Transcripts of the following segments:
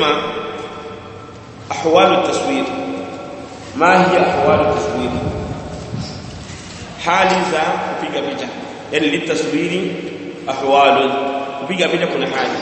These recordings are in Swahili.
tunasema ahwalu taswir ma hiya ahwalu taswir hali za kupiga picha yani litaswiri ahwalu kupiga picha kuna hali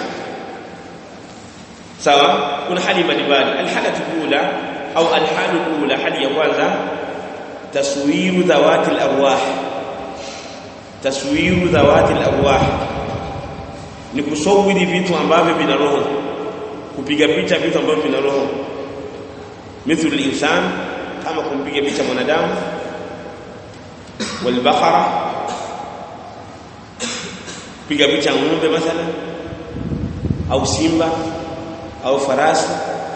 sawa kuna hali mbalimbali alhalatu ula au alhalu ula hali ya kwanza taswiru dhawati alarwah taswiru dhawati alarwah ni kusawiri vitu ambavyo vina roho kupiga picha vitu ambavyo vina roho mithlu al-insan kama kumpiga picha mwanadamu walbaqara piga picha ng'ombe mathala au simba au farasi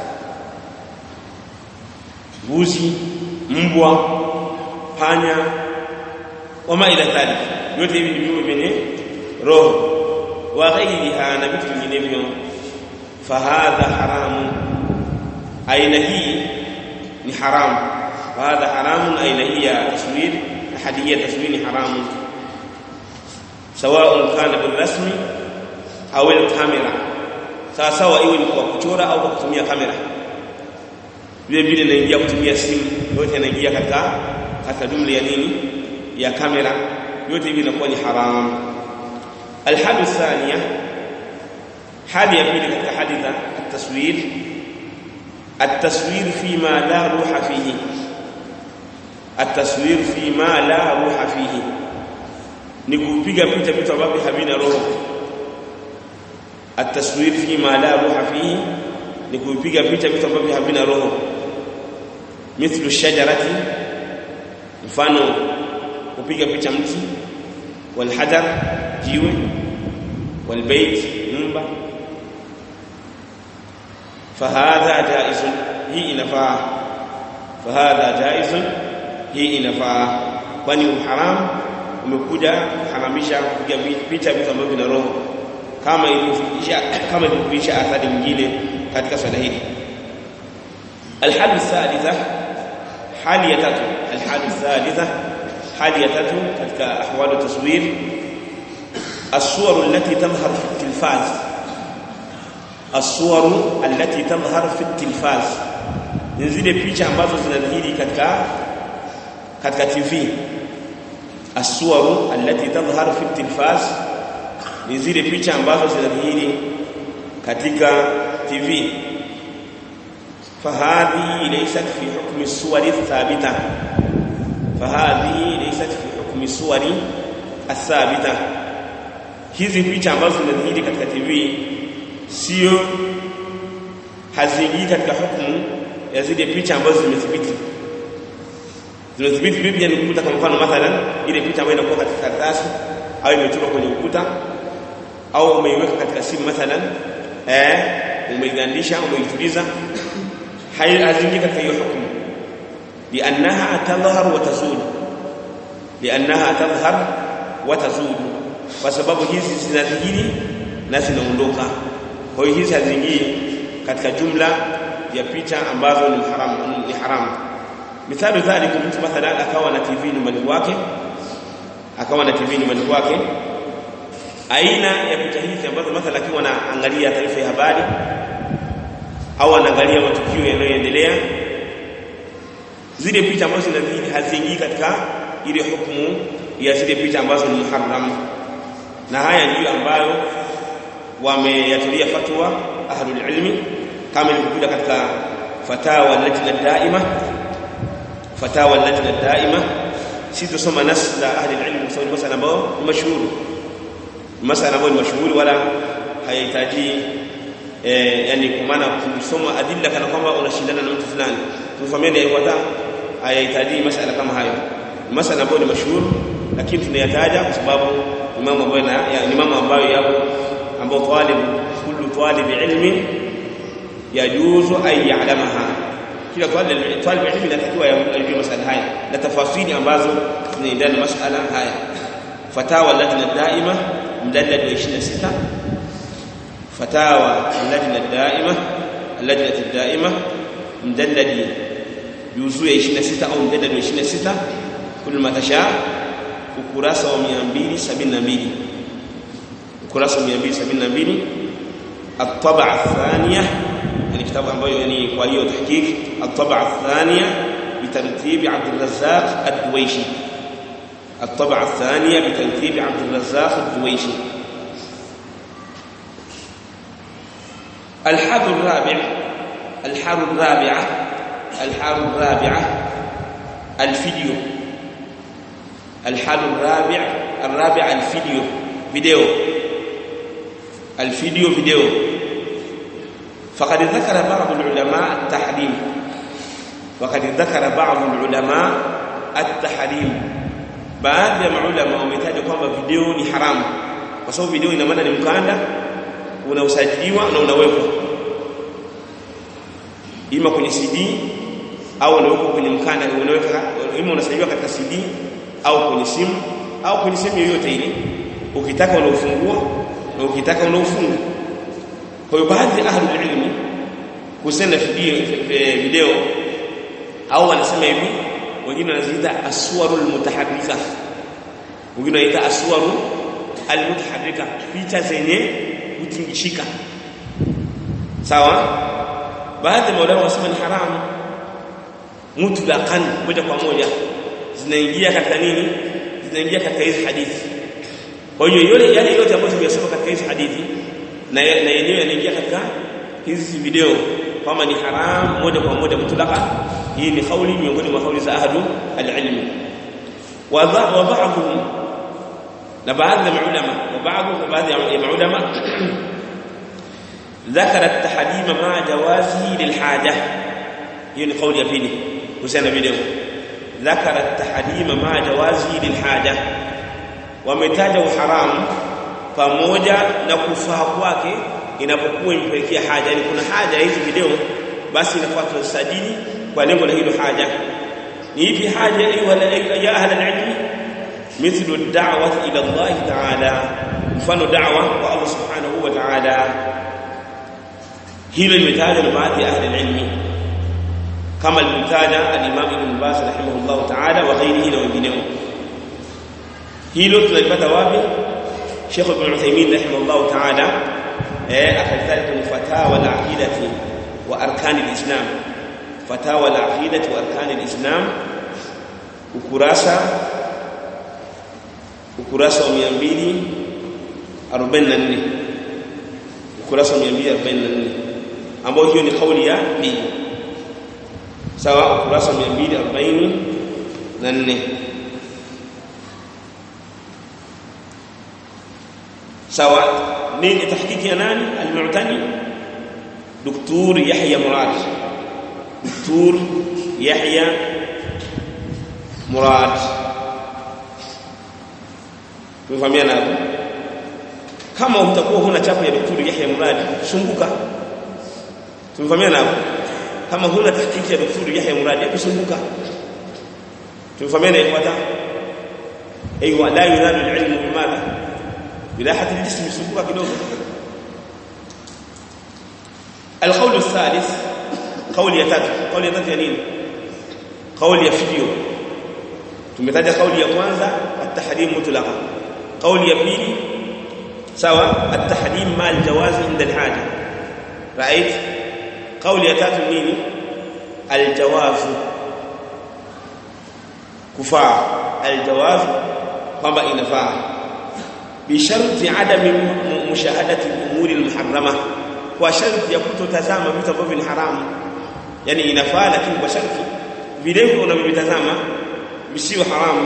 mbuzi mbwa panya wama ila dhalik yote hivi ni viumbe vyenye roho wa ghairiha na vitu vinginevyo fahadha haramu aina hii ni haramu fahadha haramu aina hii ya taswir ahadiyya taswir ni haramu sawa kana bilrasmi au alkamera sawa sawa iwe ni kwa kuchora au kwa kutumia kamera vile vile inaingia kutumia simu yote inaingia katika katika jumla ya nini ya kamera yote hivi inakuwa ni haramu الحال الثانية حال يبين لك حدث التصوير التصوير فيما لا روح فيه التصوير فيما لا روح فيه ni kupiga picha vitu ambavyo havina roho التصوير فيما لا روح فيه ni kupiga picha vitu ambavyo havina roho mithlu shajarati mfano kupiga picha mti والحجر jiwe والبيت nyumba فهذا جائز hii inafaa فهذا جائز hii inafaa kwani uharam umekuja kuharamisha kupiga picha vitu ambavyo vina roho kama ilivyofikisha kama ilivyofikisha athari nyingine katika swala hili الحال الثالثه hali ya tatu الحال الثالثه hali ya tatu katika ahwalu taswir الصور التي تظهر في التلفاز الصور التي تظهر في التلفاز ni zile picha ambazo zinadhihiri katika katika TV الصور التي تظهر في التلفاز ni zile picha ambazo zinadhihiri katika TV فهذه ليست في حكم الصور الثابته فهذه ليست في حكم الصور الثابته hizi picha ambazo zinadhihiri katika TV sio haziingii katika hukumu ya zile picha ambazo zimethibiti zimethibiti vipi yani ukuta kwa mfano mathalan ile picha ambayo inakuwa katika karatasi au imechorwa kwenye ukuta au umeiweka katika simu mathalan eh umeigandisha umeituliza haziingii katika hiyo hukumu لأنها تظهر وتزول لأنها تظهر وتزول kwa sababu hizi zinadhihiri na zinaondoka kwa hiyo hizi haziingii katika jumla ya picha ambazo ni haramu ni haramu mithali dhalika mtu mathalan akawa na TV nyumbani kwake akawa na TV nyumbani kwake aina ya picha hizi ambazo mathalan akiwa anaangalia taarifa ya habari au anaangalia matukio yanayoendelea zile picha ambazo zinadhihiri haziingii katika ile hukumu ya zile picha ambazo ni muharram na haya ndiyo ambayo wameyatulia fatwa ahlul ilmi kama ilivyokuja katika fatawa lajna daima fatawa lajna daima si tusoma nas za ahli ilmi kwa sababu masala ambayo ni mashuhuri masala ambayo ni mashuhuri wala hayahitaji eh, yani kwa maana kusoma adilla kana kwamba unashindana na mtu fulani tufahamiane ifuata hayahitaji masala kama hayo masala ambayo ni mashuhuri lakini tunayataja kwa sababu ni mambo ambayo ya ni mambo ambayo yapo ambao talib kullu talib ilmi yajuzu ay ya'lamaha kila talib talib ilmi anatakiwa ajue masala haya na tafasili ambazo zinaendana na masala haya fatawa lajna daima mdallad wa 26 fatawa lajna daima اللجنه الدائمه مدلل juzuu ya 26 au mdada wa 26 kul matasha ukurasa wa 272 ukurasa wa 272 الطبعه الثانيه ambayo yani kwa hiyo tahqiq at-tab'a ath-thaniya bitartib Abd al-Razzaq ad-Duwayshi at-tab'a ath-thaniya bitartib Abd al-Razzaq ad-Duwayshi الحال الرابع الحال الرابعة الحال الرابعة الفيديو الحال الرابع الرابع الفيديو فيديو الفيديو فيديو فقد ذكر بعض العلماء التحريم وقد ذكر بعض العلماء التحريم baadhi ya maulama wametaja kwamba video ni haramu kwa sababu video ina maana ni mkanda unausajiliwa na unawekwa ima kwenye CD au unawekwa kwenye mkanda unaweka ima unasajiliwa katika CD au kwenye simu au kwenye sehemu yoyote ile ukitaka unaufungua na ukitaka unaufunga kwa hiyo baadhi ya ahli ilmi kusema video, video au wanasema hivi wengine wanaziita aswarul mutaharrika wengine wanaita aswaru almutaharrika picha zenye kutingishika sawa baadhi ya maulama wasema ni haramu mutlaqan moja kwa moja zinaingia katika nini zinaingia katika hizi hadithi kwa hiyo yale yale yote ambayo tumeyasoma katika hizi hadithi na na yenyewe yanaingia katika hizi video kwamba ni haram moja kwa moja mutlaqan hii ni kauli miongoni mwa kauli za ahlu al-ilm wa ba'dhum na baadhi ya maulama wa baadhi baadhi ya maulama ذكر التحريم مع جوازه للحاجه هي ni kauli ya pili kuhusiana na video ذكر التحريم مع جوازه للحاجه wametaja uharamu pamoja na kufaa kwake inapokuwa impelekea haja yani kuna haja hizi video basi inafaa tusajili kwa lengo la hilo haja ni ipi haja ayuha ya ahla alilm mithlu ad-da'wah ila Allah ta'ala mfano da'wa kwa Allah subhanahu wa ta'ala hilo limetajwa na baadhi ya ahli alilm kama limetaja al-Imam Ibn Baz rahimahullah ta'ala wa ghairihi na wengineo hilo tunalipata wapi Sheikh Ibn Uthaymeen rahimahullah ta'ala eh akalitaja kwenye fatawa al-aqidati wa arkan al-islam fatawa al-aqidati wa arkan al-islam ukurasa ukurasa wa 244 ukurasa wa 244 ambao hiyo ni kauli ya pili sawa ukurasa wa 244 sawa nini tahqiqi ya nani al-mu'tani دكتور يحيى مراد دكتور يحيى مراد tumefahamiana hapo kama utakuwa huna chapa ya daktari Yahya Murad sumbuka tumefahamiana hapo kama huna tahqiqi ya daktari Yahya Murad hebu sumbuka tumefahamiana ifuata aiywa la yunadu al-ilmu bimadha براحه الجسم sumbuka kidogo القول الثالث قول ya tatu قول ya tatu ya nini قول ya video tumetaja kauli ya kwanza at-tahrim mutlaqa kauli ya pili sawa at-tahrim ma al-jawaz inda al-haja right kauli ya tatu nini al-jawaz kufaa al-jawaz kwamba inafaa bisharti adami mushahadati al-umuri al-muharrama kwa sharti ya kutotazama vitu ambavyo ni haramu yani inafaa lakini kwa sharti vile unavyovitazama visiwe haramu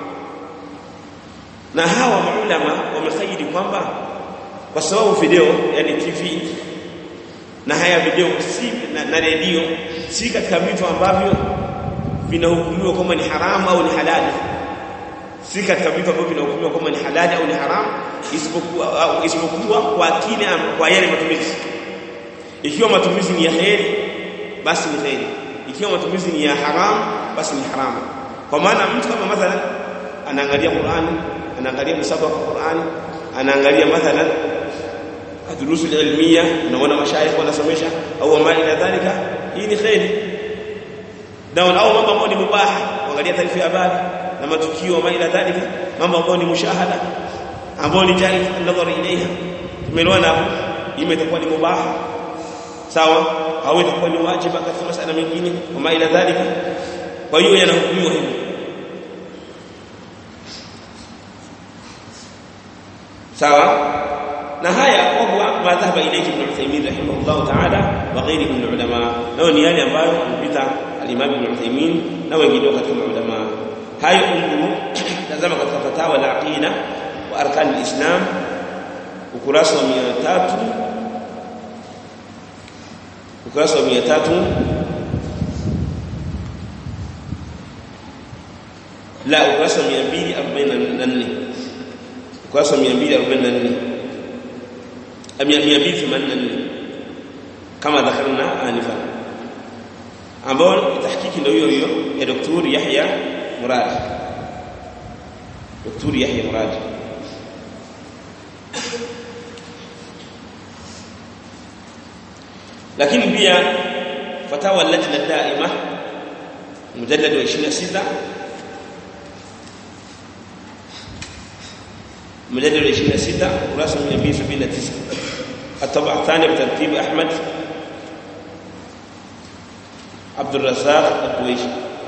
na hawa maulama wamekaidi kwamba kwa sababu video yani TV na haya video si na, na redio si katika vitu ambavyo vinahukumiwa kama ni haramu au ni halali si katika vitu ambavyo vinahukumiwa kama ni halali au ni haramu isipokuwa au isipokuwa kwa kile kwa yale matumizi ikiwa matumizi ni ya heri basi ni heri ikiwa matumizi ni ya haramu basi ni haramu kwa maana mtu kama mathalan anaangalia Qur'ani anaangalia msaba wa Qur'ani anaangalia mathalan adrusu ilmiya unaona mashaikh wanasomesha au ma ila dhalika hii ni khairi na au mambo ambayo ni mubaha kuangalia taarifa ya habari na matukio ma ila dhalika mambo ambayo ni mushahada ambayo ni jari nadhari ilaiha tumeelewana hapo imetakuwa ni mubaha sawa hawezi kuwa ni wajibu katika masala mengine kama ila dhalika kwa hiyo yanahukumiwa hivyo sawa na haya kwa ma dhahaba ilayhi ibn Uthaymeen rahimahullah ta'ala wa ghairi min ulama nao ni yale ambayo mpita al-Imam ibn Uthaymeen na wengine katika ulama hayo unduru tazama katika fatawa la aqida wa arkan al-islam ukurasa wa 300 ukurasa wa 300 la ukurasa wa 244 ukurasa wa 244 284 kama dhakarna anifa ambao tahkiki ndio hiyo hiyo ya daktari Yahya Murad daktari Yahya Murad lakini pia fatawa lajna daima mujallad wa 26 مجلد 26 وراسم 279 الطبعة الثانية بترتيب أحمد عبد الرزاق الدويشي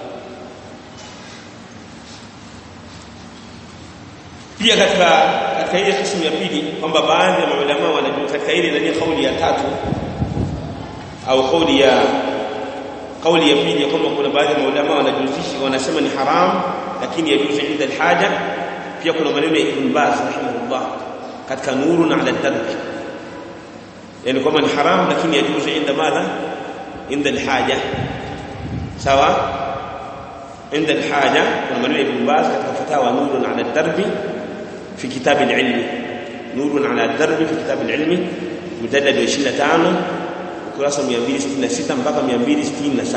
pia katika katika ile kisimu ya pili kwamba baadhi ya maulama wanajua katika ile nani kauli ya tatu au kauli ya kauli ya pili kwamba kuna baadhi ya maulama wanajuzisha wanasema ni haram lakini yajuzu inda alhaja pia kuna maneno ya Ibn Baz rahimahullah katika nurun ala darb yani kwamba ni haram lakini yajuzu inda madha inda alhaja sawa inda alhaja kuna maneno ya Ibn Baz katika fatawa nurun ala darb في كتاب العلم نور على الدرب في كتاب العلم مجلد 25 ukurasa 266 mpaka 267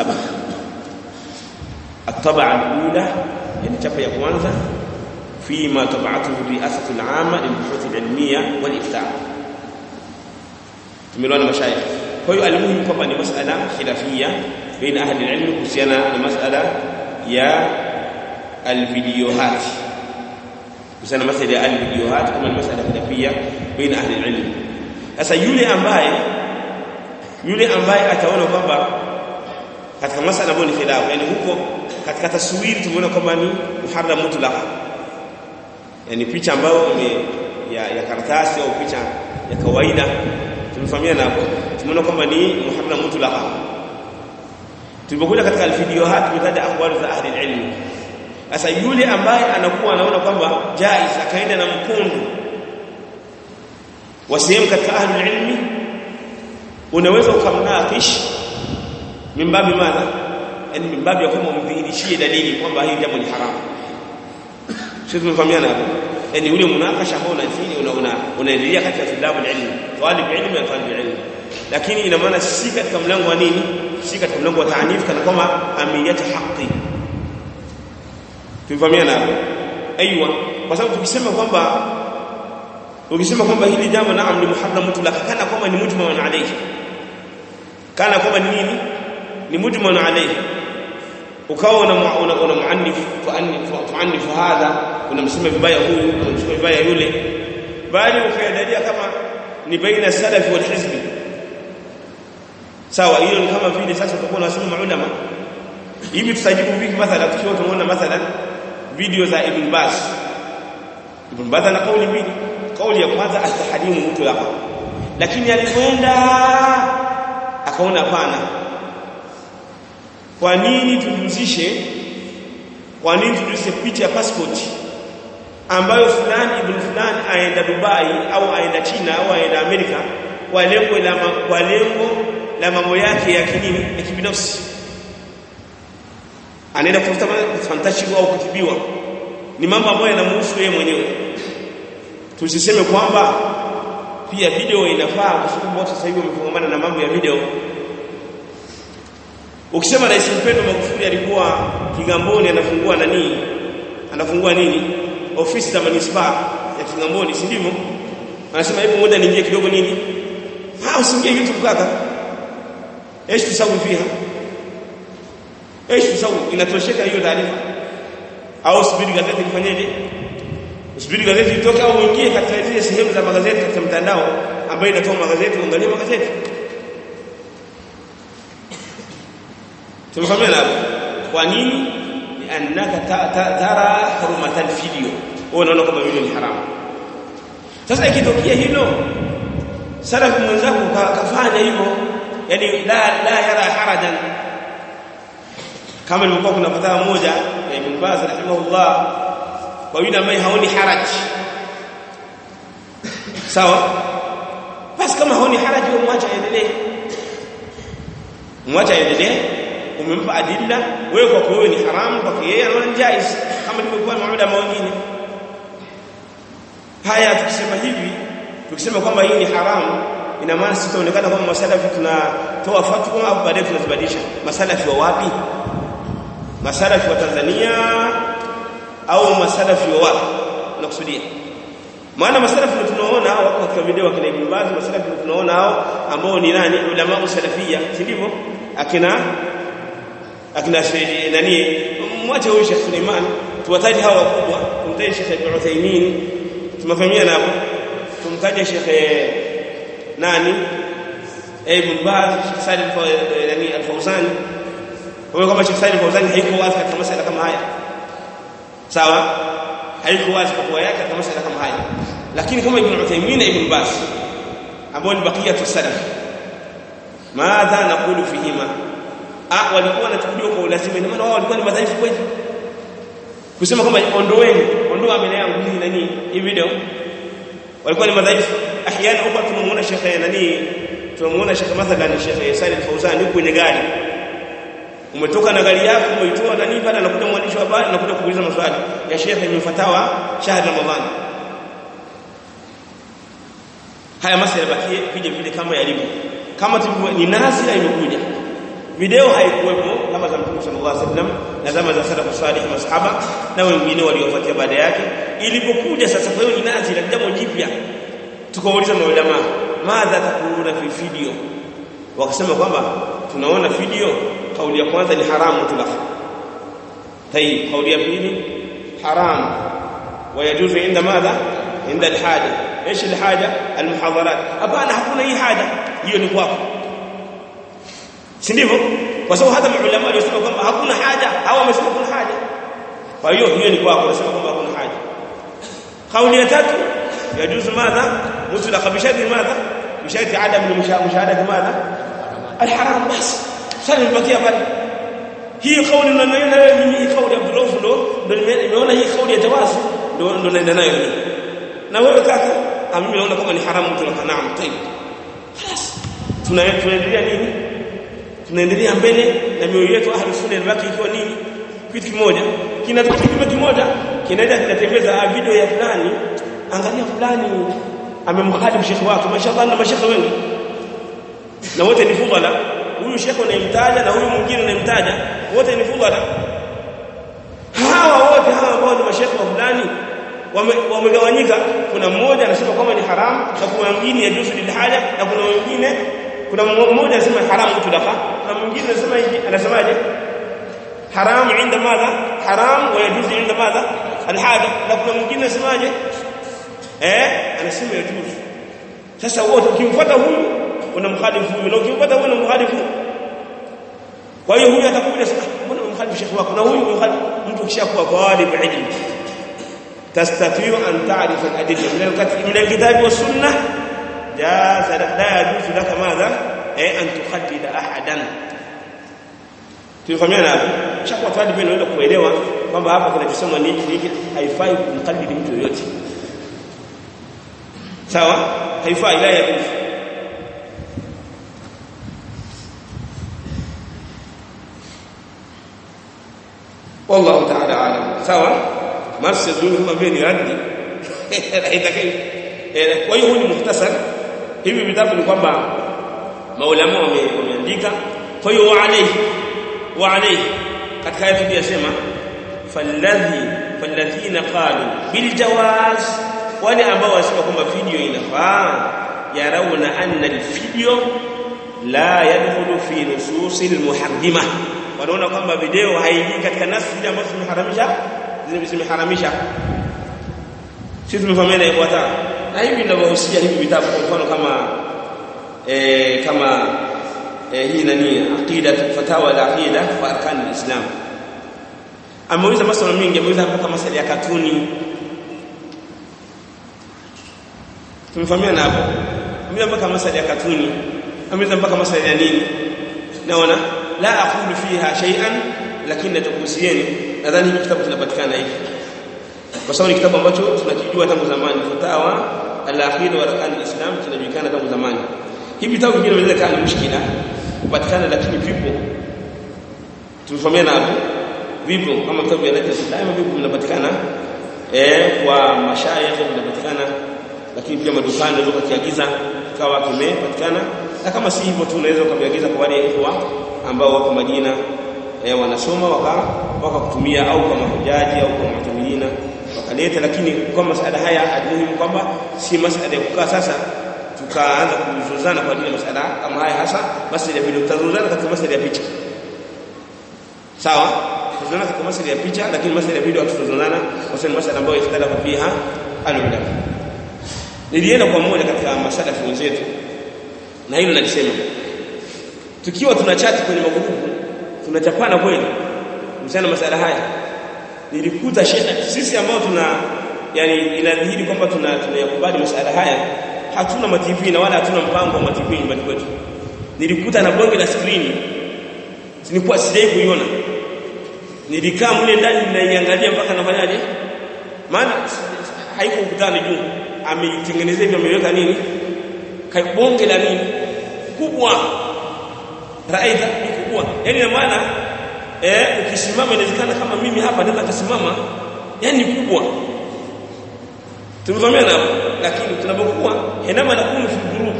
الطبعه الاولى يعني chapa ya kwanza فيما طبعته الرئاسة العامة للبحوث العلمية والإفتاء تملون مشايخ هو المهم kwamba ni masala khilafia baina ahli alilm kuhusiana na masala ya alvideohat kuhusiana na masala ya alvideohat kama ni masala khilafia baina ahli alilm sasa yule ambaye yule ambaye ataona kwamba katika masala ambayo ni khilaf yani huko katika taswiri tumeona kwamba ni muharram mutlaq yani picha ambayo ya, ya karatasi au picha ya kawaida tumefahamiana hapo tumeona kwamba ni muharram mutlaqa tulipokuja katika alvideohat tumetaja aqwal za ahli ilmu sasa yule ambaye anakuwa anaona kwamba jaiz akaenda na mkundu wa sehemu katika ahli ilmi unaweza ukamnakish mimbabi madha yani mimbabi ya kwamba umdhihirishie dalili kwamba hili jambo ni haramu sisi tumefahamiana hapo yani ule munakasha ambao unafanya una una unaendelea katika tulabu ilmu talib ilmu na talib ilmu lakini ina maana si katika mlango wa nini si katika mlango wa taanif kana kwamba amiyat haqi tumefahamiana hapo aiywa kwa sababu tukisema kwamba ukisema kwamba hili jambo naam ni muharram mutlaq kana kwamba ni mujmal alayhi kana kwamba ni nini ni mujmal alayhi ukawa una una, una muannif tuannifu hadha unamsema vibaya huyu unamsema vibaya yule bali ukayadalia kama ni baina salafi wal hizbi sawa hiyo ni kama vile sasa utakuwa unasema maulama hivi tutajibu vipi mathalan tukiwa tunaona mathalan video za Ibn Baz Ibn Baz ana kauli mbili kauli ya kwanza atahadimu mtu hapa lakini alipoenda akaona hapana kwa nini tujuzishe kwa nini tujuzishe picha ya passport ambayo fulani ibn fulani aenda Dubai au aenda China au aenda Amerika kwa lengo la kwa lengo la mambo yake ya kinini ya kibinafsi anaenda kutafuta fantastic au kutibiwa ni mambo ambayo yanamhusu yeye mwenyewe tusiseme kwamba pia video inafaa kwa sababu watu sasa hivi wamefungamana na mambo ya video ukisema rais mpendo Magufuli alikuwa Kigamboni anafungua nani anafungua nini ofisi za manispaa ya Kigamboni si ndivyo anasema hebu ngoja niingie kidogo nini ah usiingie YouTube kaka ايش تسوي فيها ايش تسوي inatosheka hiyo taarifa au subiri gazeti lifanyeje usubiri gazeti litoke au uingie katika zile sehemu za magazeti katika mtandao ambayo inatoa magazeti uangalie magazeti tumefahamiana hapo kwa nini liannaka tara hurmatan video wewe unaona kama video ni haramu sasa ikitokea hilo salafu mwenzako kafanya hivyo yani la la yara harajan kama ilivyokuwa kuna fatwa moja ya Ibn Baz rahimahullah kwa yule ambaye haoni haraj sawa basi kama haoni haraj umwacha aendelee umwacha aendelee umempa adilla wewe kwa wewe ni haramu kwa yeye anaona jaiz kama ilivyokuwa maulama wengine haya tukisema hivi tukisema kwamba hii ni haramu ina maana sisi tunaonekana kama masalafi tunatoa fatwa au baadaye tunazibadilisha masalafi wa wapi masalafi wa Tanzania au masalafi wa wapi unakusudia maana masalafi tunaona wako katika video wakina Ibn Baz masalafi tunaona hao ambao ni nani ulama salafia si ndivyo akina akina nani mwache huyu Sheikh Suleiman tuwataje hawa wakubwa tumtaje Sheikh Ibn Uthaymeen tumefahamiana hapo tumtaje Sheikh nani Ibn Baz Sheikh Salim nani Al-Fawzani kwa kama Sheikh Salim Al-Fawzani haiko wazi katika masala kama haya sawa haiko wazi kwa yake katika masala kama haya lakini kama Ibn Uthaymeen Ibn Baz ambao ni baqiyatu salaf madha naqulu fihima ah walikuwa wanachukuliwa kwa ulazima maana wao walikuwa ni madhaifu kweli kusema kwamba ondoeni ondoa mbele yangu hii nani hii video walikuwa ni madhaifu ahyana huko tunamuona shekhe nani tunamuona shekhe mathalan shekhe Salim Fauzan yuko kwenye gari umetoka na gari yako umeitoa nani pale anakuja mwandishi wa habari anakuja kuuliza maswali ya shekhe imefatawa shahada Ramadhani haya masala bakie vile vile kama yalivyo kama tulivyo ni nazila imekuja video haikuwepo kama za Mtume sallallahu alaihi wasallam na zama za salafu salih masahaba na wengine waliofuatia baada yake ilipokuja sasa kwa hiyo ni nazila jambo jipya tukauliza maulama madha takuluna fi video wakasema kwamba tunaona video kauli ya kwanza ni haramu tulaf tayib kauli ya pili haram ويجوز عند ماذا عند الحاجه ايش الحاجه المحاضرات hapana hakuna hii haja hiyo ni kwako si ndivyo kwa sababu hata maulama walisema kwamba hakuna haja au wamesema kuna haja kwa hiyo hiyo ni kwako wanasema kwamba hakuna haja kauli ya tatu yajuzu madha mutlaq bishadi madha bishadi adam mushahadati madha alharam basi sasa nimebakia pale hii kauli unaiona wewe mimi hii kauli ya Abdullah ndo ndo nimeona hii kauli ya jawazi ndo ndo naenda nayo na wewe kaka mimi naona kama ni haramu mutlaq naam tayib خلاص tunaendelea nini tunaendelea mbele na mioyo yetu ahli sunna inabaki ikiwa nini kitu kimoja kinatoka kitu kimoja kinaenda kinatembeza video ya fulani angalia fulani amemkhalifu shekhi wake mashallah na mashekhi wengi na wote ni fudhala huyu shekhi unayemtaja na huyu mwingine unayemtaja wote ni fudhala hawa wote hawa ambao ni mashekhi wa fulani wamegawanyika kuna mmoja anasema kwamba ni haramu na kuna mwingine yajuzu lilhaja na kuna mwingine kuna mmoja anasema haramu mutlaqa na mwingine anasema anasemaje haramu inda madha haram wa yajuzu inda madha alhaja na kuna mwingine anasemaje eh anasema yajuzu sasa wote ukimfuata huyu unamkhalifu huyu na ukimfuata huyu unamkhalifu kwa hiyo huyu atakuja sasa mbona unamkhalifu shekhi wako na huyu unamkhalifu mtu kishakuwa talib ilm تستطيع أن تعرف الأدلة من الكتاب والسنة جاز لك لا يجوز لك ماذا أي أن تخلد أحدا tulifahamiana hapo shakuwa tayari pia unaweza kuelewa kwamba hapa kinachosema ni hiki haifai kumkallidi mtu yoyote sawa haifai la yajuzu والله تعالى اعلم سواء nafsi zuri kama vile ni radi haitakai kwa hiyo huu ni muhtasar hivi vitabu ni kwamba maulama wameandika kwa hiyo wa alayhi wa alayhi katika aya tuliyosema falladhi falladhina qalu bil jawaz wale ambao wasema kwamba video inafaa yarawna anna al video la yadkhulu fi nususil muharrima wanaona kwamba video haingii katika nafsi ambazo zimeharamisha zimeharamisha sisi tumefahamiana ifuata na hivi ninavyohusia hivi vitabu kwa mfano kama eh kama eh, hii nani aqida fatawa al-aqida fa arkan al-islam ameuliza maswala mengi ameuliza mpaka masala ya katuni tumefahamiana hapo ameuliza mpaka masala ya katuni ameuliza mpaka masala ya nini naona la aqulu fiha shay'an lakini natakuhusieni nadhani hiki kitabu kinapatikana hiki kwa sababu ni kitabu ambacho tunakijua tangu zamani fatawa al-aqida wa arkan al-islam kinajulikana tangu zamani hivi vitabu vingine vinaweza kuwa ni mushkila kupatikana lakini vipo tumefahamiana hapo vipo kama vitabu vya Najm daima vipo vinapatikana eh kwa mashayikh vinapatikana lakini pia madukani unaweza kukiagiza kawa kimepatikana na kama si hivyo tu unaweza ukaviagiza kwa wale ikhwa ambao wako Madina eh, wanasoma waka wakakutumia au kama hujaji au kama mutumina wakaleta lakini kwa masala haya muhimu kwamba si masala ya kukaa sasa tukaanza kuzozana kwa ajili ya masala kama haya hasa masala ya video tutazozana katika masala ya picha sawa tutazozana katika masala ya picha lakini masala ya video hatutazozana kwa sababu masala ambayo ikhtalafa fiha alulama nilienda kwa mmoja katika masalafi wenzetu na hilo nalisema tukiwa tunachati kwenye magrupu tunachapana kweli msana masala haya nilikuta shekhe sisi ambao tuna yani inadhihiri kwamba tuna tunayakubali masala haya hatuna ma TV na wala hatuna mpango wa ma TV nyumbani kwetu nilikuta na bonge la screen nilikuwa sijai kuiona nilikaa mle ndani ninaiangalia mpaka nafanyaje maana haiko ukutani juu ameitengenezea hivyo ameweka nini bonge la nini kubwa raidha ni kubwa yani na maana eh ukisimama inawezekana kama mimi hapa naweza kusimama yani kubwa tumevamia hapo lakini tunapokuwa enama na kunu fi group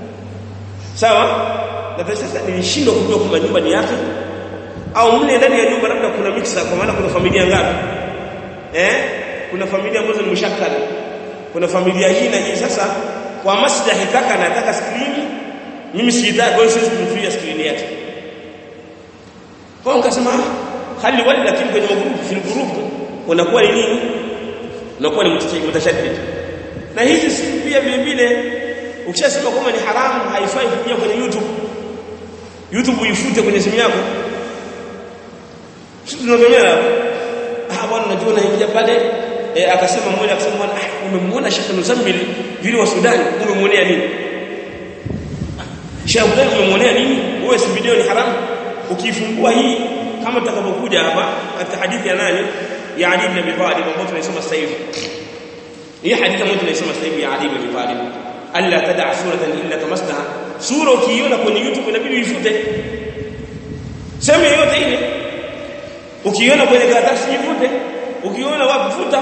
sawa na sasa nilishindwa kujua kama nyumba ni yake au mle ndani ya nyumba labda kuna mixer kwa maana kuna familia ngapi eh kuna familia ambazo ni mshakala kuna familia hii na hii sasa kwa maslahi kaka anataka skrini mimi sitaki kwa hiyo siwezi kumfia skrini yake kwa nikasema hali wale lakini kwenye magrupu fil group unakuwa ni nini unakuwa ni mutashaddid na hizi si pia vile vile ukishasema kwamba ni haramu haifai kuja kwenye YouTube YouTube uifute kwenye simu yako sisi tunavyomea ah bwana unajua naingia pale e, akasema mmoja akasema bwana ah, umemwona Sheikh Muzammil vile wa Sudan umemwonea nini Sheikh Muzammil umemwonea nini wewe si video ni haramu ukifungua hii kama tutakapokuja hapa katika hadithi ya nani ya Ali ibn Abi Talib ambayo tunaisoma sasa hivi hii hadithi ambayo tunaisoma sasa hivi ya Ali ibn Abi Talib alla tad'a suratan illa tamasnaha sura ukiiona kwenye YouTube inabidi uifute sema yote ile ukiiona kwenye karatasi ifute ukiona wapi futa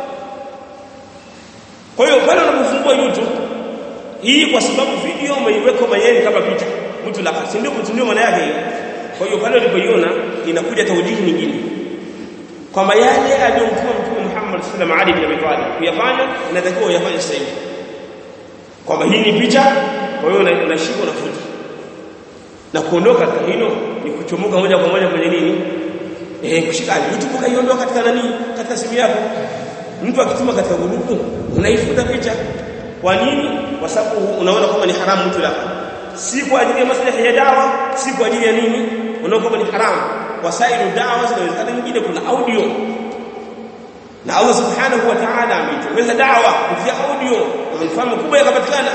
kwa hiyo pale unapofungua YouTube hii kwa sababu video umeiweka mayeni kama picha mtu la si ndio mtu ndio maana yake hiyo kwa hiyo pale ulipoiona inakuja taujihi nyingine kwamba yale aliyomtuma mtume Muhammad sallallahu alaihi wasallam Ali ibn Abi Talib kuyafanya inatakiwa uyafanye sasa hivi kwamba hii ni picha kwa hiyo unashika unafuta na kuondoka katika hilo ni kuchomoka moja kwa moja kwenye nini eh kushika YouTube kaiondoa katika nani katika simu yako mtu akituma katika grupu unaifuta picha kwa nini kwa sababu unaona kama ni haramu mtu lako si kwa ajili ya maslahi ya dawa si kwa ajili ya nini unaona kama ni haramu wasailu dawa zinawezekana nyingine kuna audio na Allah subhanahu wa ta'ala ameitengeza dawa kupitia audio na manufaa makubwa yakapatikana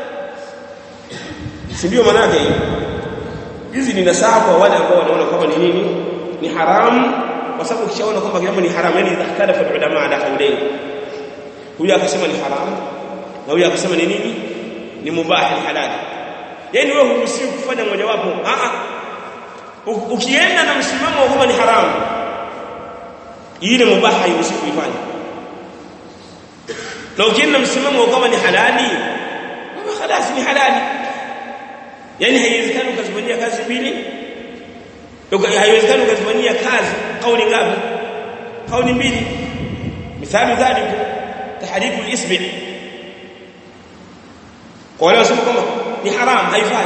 si ndio maana yake hizi ni nasaha kwa wale ambao wanaona kama ni nini ni haramu kwa sababu ukishaona kwamba jambo ni haramu yani ikhtalafa ulama ala qawlain huyu akasema ni haramu na huyu akasema ni nini ni mubah ni halali yani wewe huruhusiwi kufanya mojawapo a a ukienda na msimamo wa kwamba ni haramu ile mubah hairuhusiwi kuifanya na ukienda na msimamo wa kwamba ni halali kama khalas ni halali yani haiwezekani ukazifanyia kazi mbili haiwezekani ukazifanyia kazi kauli ngapi kauli mbili mithali dhaliku tahriku al-isbi kwa wale wasema kwamba ni haram haifai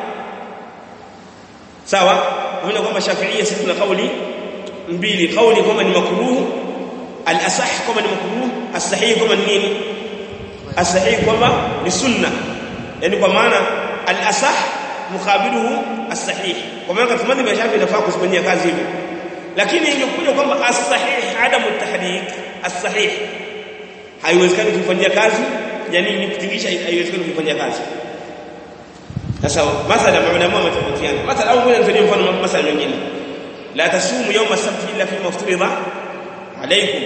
sawa unaona kwamba shafiia sisi tuna kauli mbili kauli kwamba ni makruh al-asah kwamba ni makruh as-sahih kwamba ni nini as-sahih kwamba ni sunna yani kwa maana al-asah mukabiluhu as-sahih kwa maana katika madhhabi ya Shafi inafaa kuzifanyia kazi hivyo lakini ingekuja kwamba as-sahih adamu tahrik as-sahih haiwezekani kufanyia kazi yani ni kutingisha haiwezekani kufanyia kazi sasa mathala maulama wametofautiana mathala au ngoja nitolee mfano mathala mengine la tasumu yawma sabt illa fi mafturida alaykum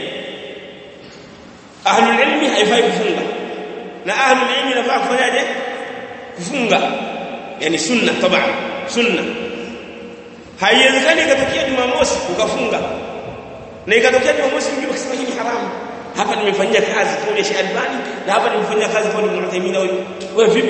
ahlul ilmi haifai kufunga na ahlul ilmi inafaa kufanyaje kufunga yani sunna taban sunna haiwezekani ikatokea jumamosi ukafunga na ikatokea jumamosi mwingine ukasema hii ni haramu hapa nimefanyia kazi kauli ya Sheikh Albani na hapa nimefanyia kazi kauli ya Ibn Taymiyyah wewe vipi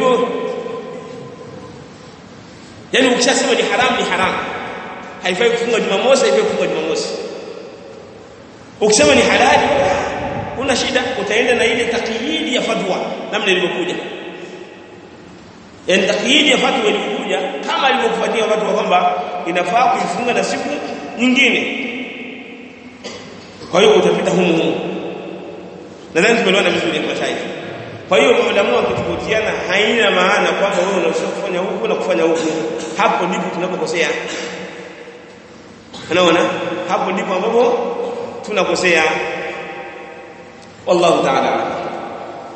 yani ukishasema ni haramu ni haramu haifai kufunga jumamosi haifai kufunga jumamosi ukisema ni halali una shida utaenda na ile takyidi ya fatwa namna ilivyokuja yani takyidi ya fatwa ilivyokuja kama ilivyokufuatia fatwa kwamba inafaa kuifunga na siku nyingine kwa hiyo utapita humu humu nadhani tumeelewana vizuri kwa shaikh kwa hiyo maulamu wakitofautiana haina maana kwamba wewe unaweza kufanya huku na kufanya huku hapo ndipo tunapokosea unaona hapo ndipo ambapo tunakosea wallahu ta'ala